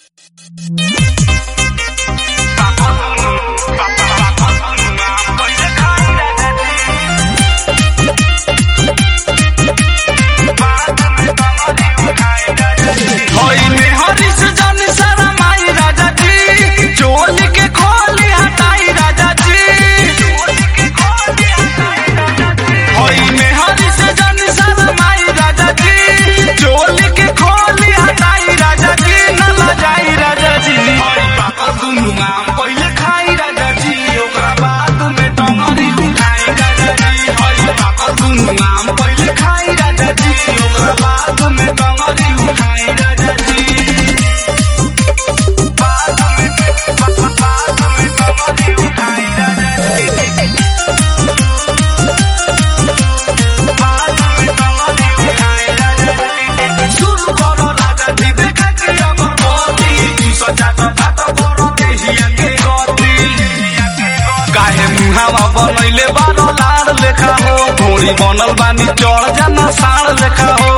काहे मुहावा बनैले बारो लाड़ लेखा हो घोड़ी बनल बानी चढ़ जाना साड़ लेखा हो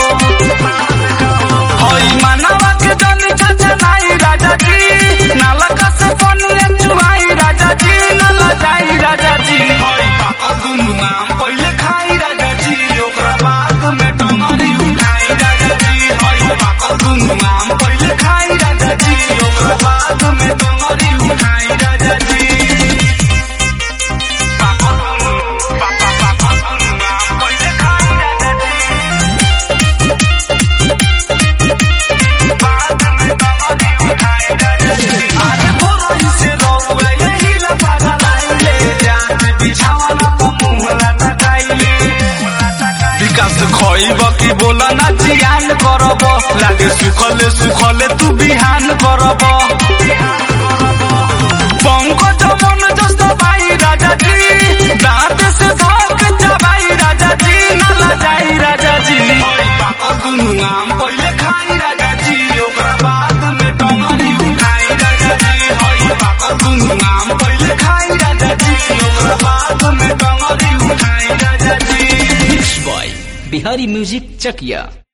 हई मानवा के जन चाचा नाई राजा जी नालका से पनिया चुमाई राजा जी नाला जाई राजा जी हई पापा दुनु नाम पहिले खाई राजा जी ओकरा बाद में टमारी उठाई राजा जी हई पापा दुनु नाम पहिले खाई राजा जी ओकरा बाद में टमारी उठाई राजा जी विकास खइब कि बोला ना जियान करब लागे सुखले सुखले तू बिहान करब पंकज मन जस्तो भाई राजा जी दांत से धक चबाई राजा जी नाला जाई राजा जी दुनु आम पहिले खाई राजा जी ओकरा बाद में टमारी उठाई राजा जी हई पापा दुनु आम पहिले खाई राजा जी ओकरा बाद में टमारी उठाई राजा जी बॉय बिहारी म्यूजिक चकिया